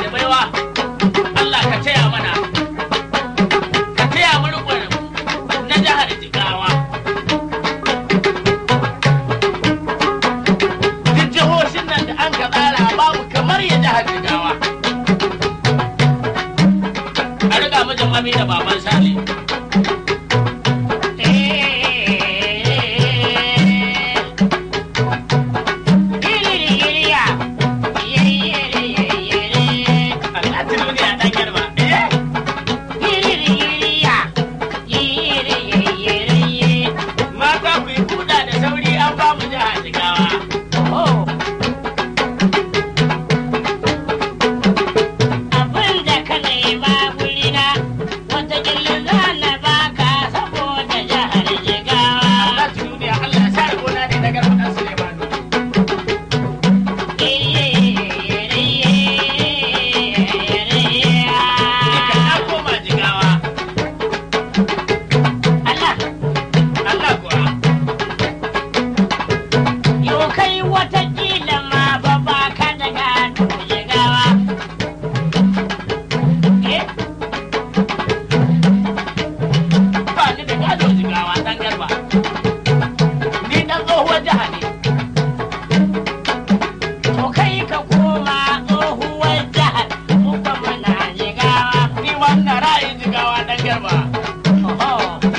da baiwa Allah ka taya mana ka taya mu rikon na jihar Jigawa duk jihohin nan da an ka tsara babu kamar ya jihar Jigawa a riga mijin mami da baban Sale a duniya dan garba eh mata ku yi kuda da sauri an ba mu jihar Jigawa Allah duniya Allah ya sa gona ne na garba dan Sulemanu Duka na koma Jigawa Allah kuwa Watakila ma ba ba ka daga jigawa. Eh? ba ni da gado Jigawa dan garba ni dan tsohuwar jiha ne To kai ka koma tsohuwar jihar mu ba muna jigawa. ni wannan ra'ayin Jigawa dan garba Oho.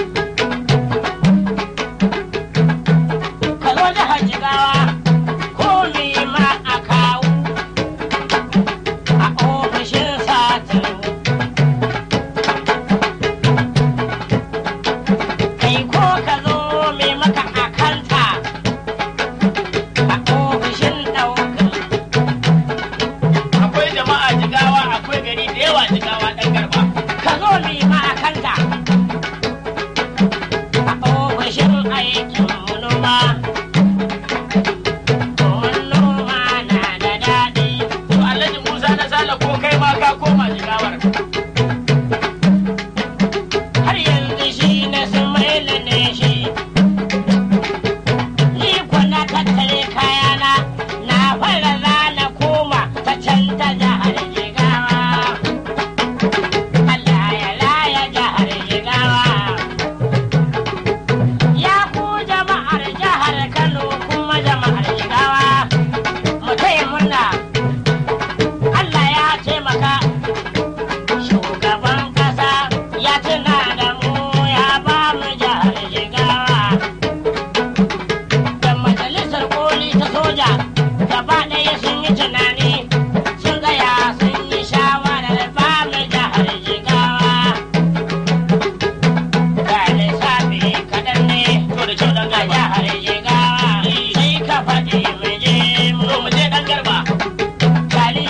Ka zo jihar jigawa ko me ma a kawo a ofishin satin. Kai ko ka zo me maka a kanta a ofishin ɗaukar. akwai jama'a Jigawa akwai gari da yawa Jigawa dan garba ka zo mi ma a kanta a ofishin aikin noma domin noma na da daɗi to Alhaji Musa na Sale ko kai ma ka koma Jigawar har yanzu shi na sumaila ne shi ni ko na tattare kayana na fara zana koma ta can ta jihar jigawa Allah ya raya jihar jigawa ya ku jama'ar jihar Kano kuma jama'ar jigawa mu taya murna Allah ya taimaka Shugaban ƙasa ya tuna da mu ya ba mu jihar Jigawa. Da majalisar koli ta soja gaba ɗaya sun yi tunani sun tsaya sun yi shawarar ba mu jihar Jigawa. Ga lissafi kaɗan ne to da kyau dan ga garba jihar Jigawa sai ka faɗi mu je mu to mu je dan garba Gali.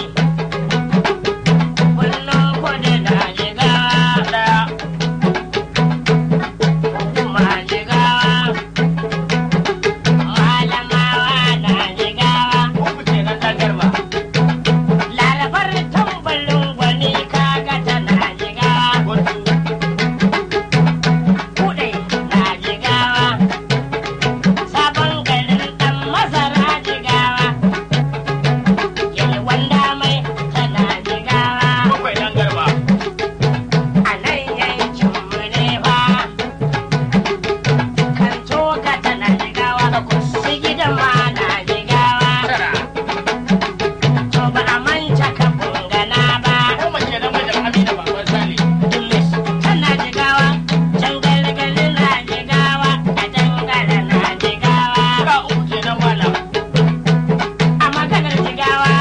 Kullum kudu na Jigawa. daya Hukuma jigawa, malamawa na jigawa, uku kenan dan garba larabar tambalin gwani kaga tana jigawa, gundu kuɗe na jigawa, sabon garin ɗan masara jigawa, yalwan damai tana jigawa, bakwai dan garba a nan yankinmu ne fa. Kan toka tana jigawa, su gidan ma na jigawa. tara To ba a manta ka bungana ba. goma kenan mijin Amina baban Sale Dumis tana jigawa, jangalgali na jigawa, a jangala na jigawa. ga uku kenan malam A maganar jigawa,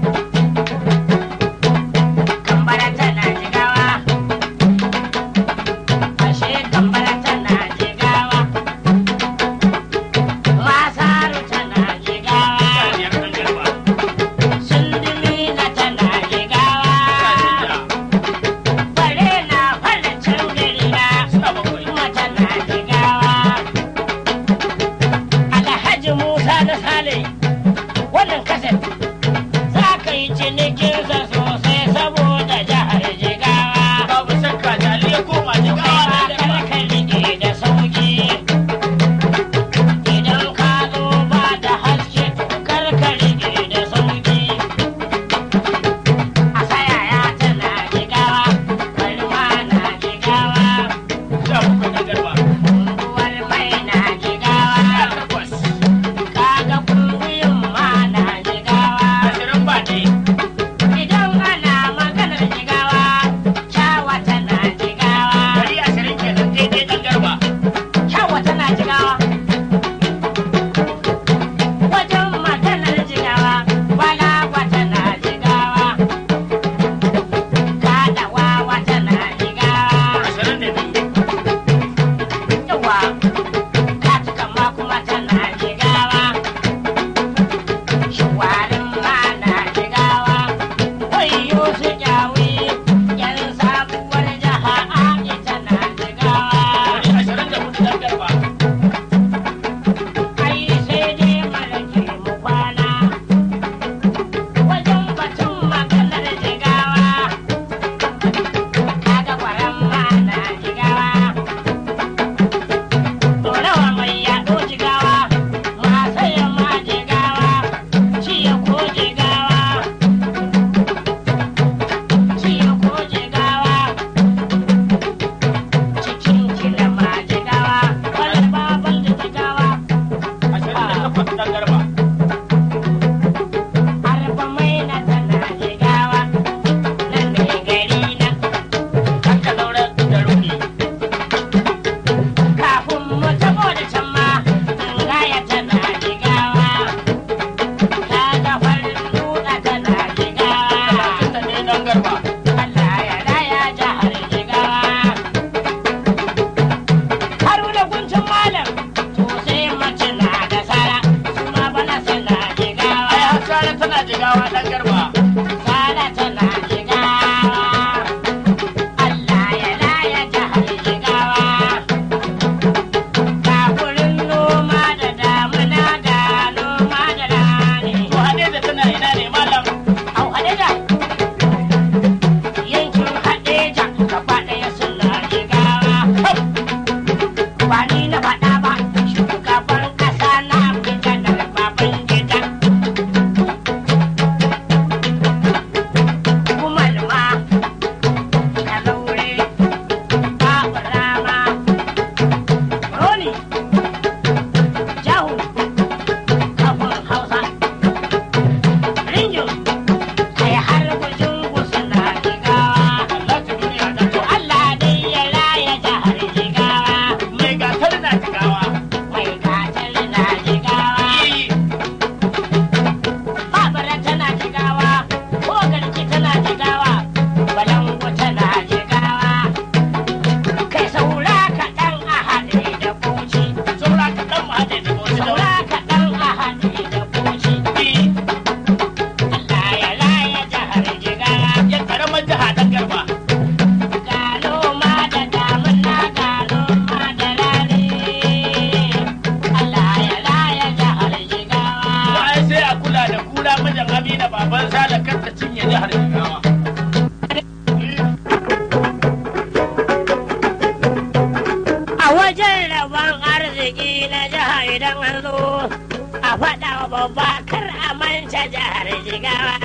kambara tana jigawa. Ashe kambara tana jigawa. Masaru tana jigawa. biyar dan garba Sundumina tana jigawa. sha Bare na fara can gari na. sha bakwai kuma tana jigawa. Alhaji Musa na Sale, wannan kaset za ka yi cinikinsa sosai saboda jihar Jigawa. babu shakka jali ya koma Jigawa Kai ma dan garba karka rike da sauki. Idan ka zo ba da haske to karka rike da sauki. A saya babba kar a manta jihar jigawa.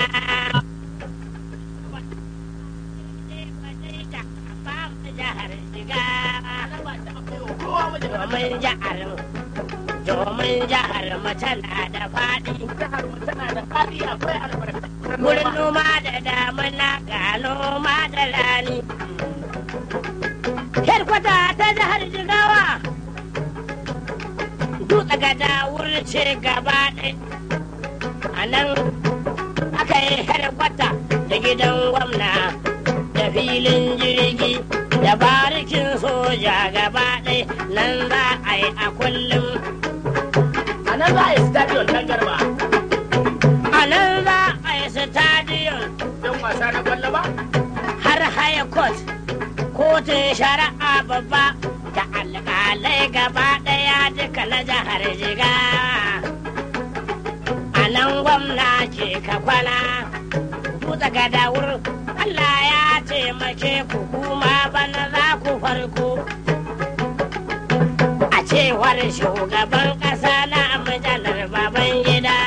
Jihar jigawa. Domin jihar domin jihar mu tana da faɗi. Jihar mu tana da faɗi akwai albarka. Wurin noma da damuna ga noma da rani. Herkwata ta jihar Jigawa. Dutse gada wurin ce gaba ɗai. A nan aka yi herkwata da gidan gwamna da filin jirgi da barikin soja gaba ɗai nan za a yi a kullum. A nan za a yi stadion ɗan garba. A nan za a yi stadion Don wasa na kwallo ba? har high court kotun shari'a babba da alƙalai gaba ɗaya duka na jihar jiga a nan gwamna ke ka kwana dutse gada wurin allah ya taimake ku kuma bana za ku farko a cewar shugaban ƙasa na majalar baban gida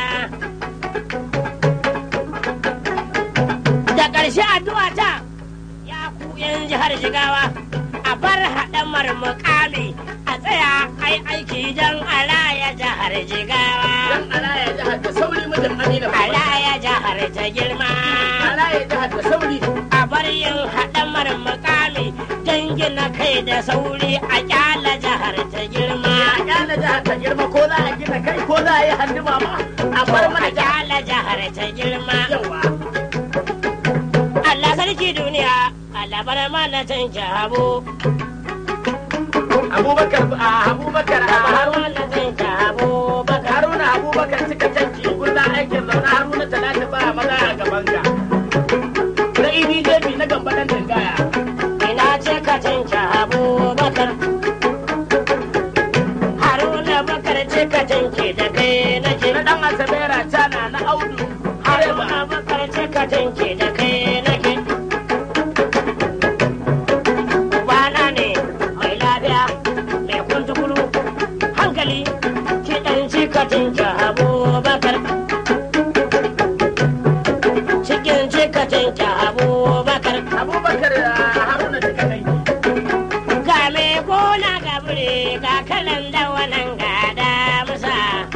da ƙarshe addu'a ta ya ku yan jihar jigawa a bar haɗamar mukami a tsaya ai aiki don alaya jihar jigawa Don alaya jihar da sauri mijin Amina Baba. alaya jihar ta girma Alaya jihar da sauri. a bar yin haɗamar mukami don gina kai da sauri a kyala jihar ta girma A kyala jihar ta girma ko za a gina kai ko za a yi handuma ma. A bar mana a jihar. kyala jihar ta girma Yawa. Allah sarki duniya Allah bar mana can jabo Abubakar a Abubakar a bar Haruna. mana can jabo baka Haruna Abubakar cika canci guda aikin zaune Haruna Talatu ba maza a gaban ka. Na EDJP na gamba dan dangaya. ina ce ka canca abubakar haruna bakar ce ka canke da kai nake Na dan Asabera Tana na Audu. haruna Hareba. bakar ce ka canke da kai nake ubana ne mai lafiya mai kuntukulu hankali ki dan ci ka canca abubakar cikin ci ka canca abubakar Abubakar a Haruna cika canci. ga me gona ga bure ga kalan da wannan gada musa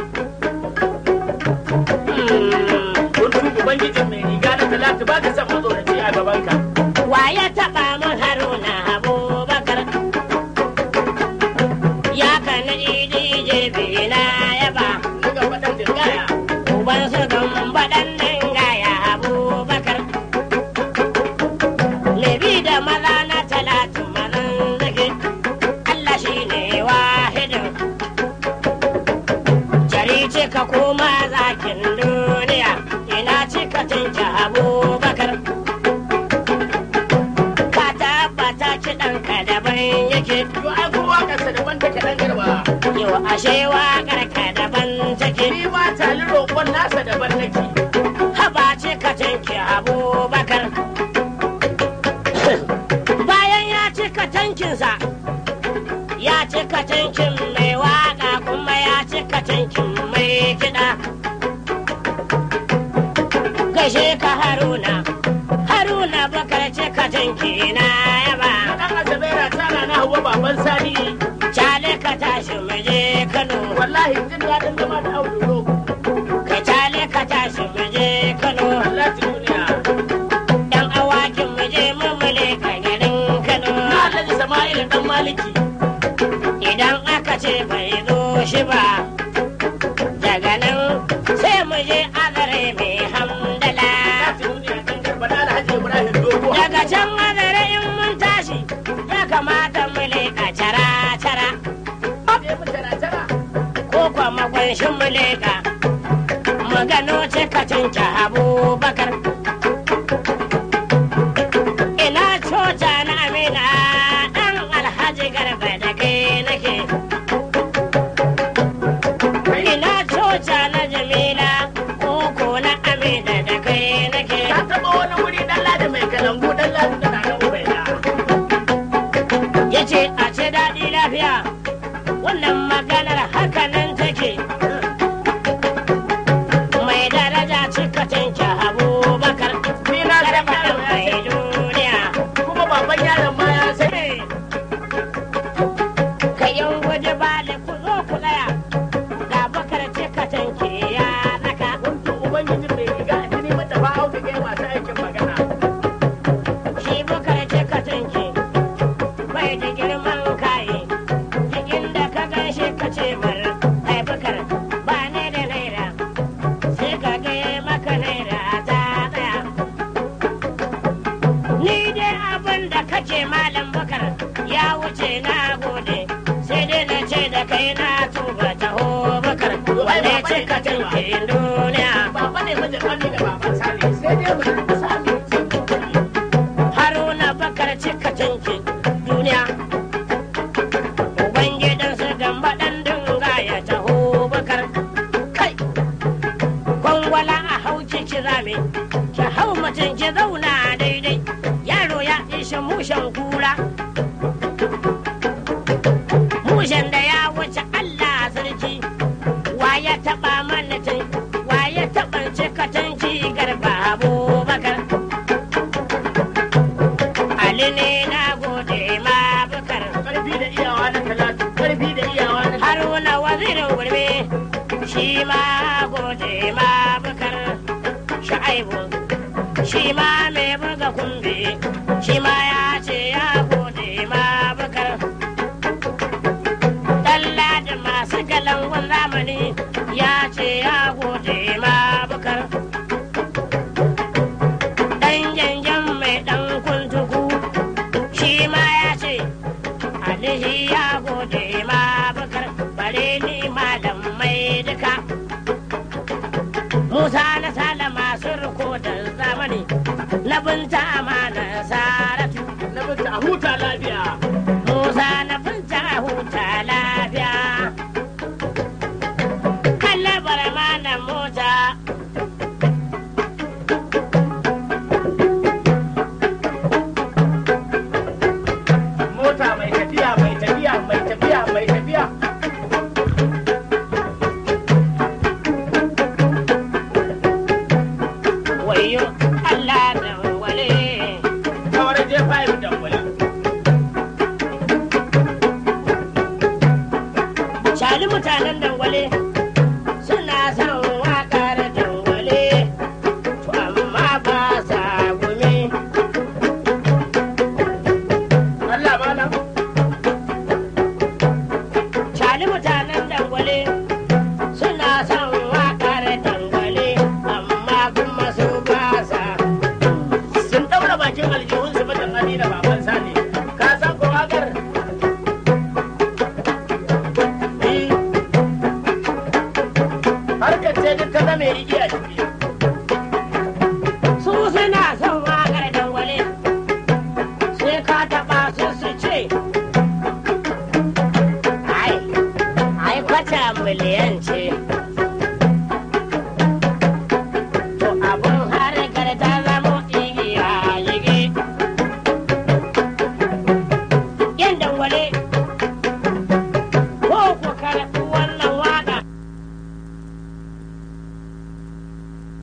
Kuntu Ubangijin mai riga na Talatu ba ka san matsoraci a gaban ka. wa ya taba mun haruna abubakar ya kana idi jebi na yaba Na gamba dan dangaya. uban su gamba dan nan gaya abubakar lebi da maza na talatu mazan zake allah shi ne wahidin jari ce ka koma zakin duniya ina ce ka tinka abubakar ka tabbata kiɗanka daban yake Yo ai kowa kasa daban take dan garba. yau ashe waƙar ka daban take Ni ma tali roƙon nasa daban nake. haba ce ka tanki abubakar bayan ya cika tankinsa ya cika tankin mai waka kuma ya cika tankin mai kiɗa gaishe ka haruna haruna bakar cika tanki na yaba Dan Asabera Tana na Hauwa baban Sani. cale ka tashi mu je kano Wallahi jin daɗin zama da Audu roƙo. ka cale ka tashi mu je kano Allah duniya. yan awakin mu je mu mule ka garin kano Na Alhaji Sama'il dan Maliki. idan aka ce bai zo shi ba daga nan sai mu je azare mai hamdala Allah duniya dan garba na Alhaji Ibrahim Dogo. daga can azare in mun tashi ya kamata mu leƙa cara cara Ne mu tara tara. ko kwa magwanshin mu leƙa mu gano cikacin abubakar ina cota na amina ɗan alhaji garba da kai nake ina coca na jamila koko na amina da kai nake Ka taɓa wani wuri dan ladi mai kalangu dan ladi da nan ubaida. ya ce a ce daɗi lafiya wannan maganar hakanan take kace malam bakar ya wuce na gode sai dai na ce da kai na tuba taho bakar wanda ya ce ka tanke duniya Baba ne mijin Ami da baban Sale sai dai mu sami haruna bakar cika tanke duniya ubangidansu gamba ɗan dinga ya taho bakar kai kwangwala a hau ki rame ki hau mutum ki zauna daidai yaro ya ishe mushen kura mushen da ya wuce allah sarki wa ya taɓa mana tun wa ya taɓa cika tanki garba abubakar Ali ne na gode ma bukar karfi da iyawa na talatu karfi da iyawa na Haruna wazirin gurbe shi ma gode ma bukar Sha'aibu shi ma mai buga kumbe shi ma ya ce ya gode ma bukar Dalla da masu galangun zamani ya ce ya gode ma bukar Dan janjan mai dan kuntuku shi ma ya ce alihi ya gode ma bakar bare ni malam mai duka musa na sala masu rikodar zamani na binta amana saratu na binta a huta lafiya musa na binta huta lafiya Allah bara mana mota mota mai tafiya mai tafiya mai tafiya mai tafiya wayo Allah da wale kawar je five dangwala Shali mutanen dangwale suna son waƙar dangwale, to amma ba sa gumi. Allah malam Shali mutanen dangwale suna son waƙar dangwale, amma kuma su ba sa. sun daura bakin aljihun su mijin Ami da baban Sale ka san ko wakar Eh, harkar ce duk ta zame igiya ciki Su suna son waƙar dangwale, sai ka taɓa su su ce. Ai, ai kwata miliyan ce.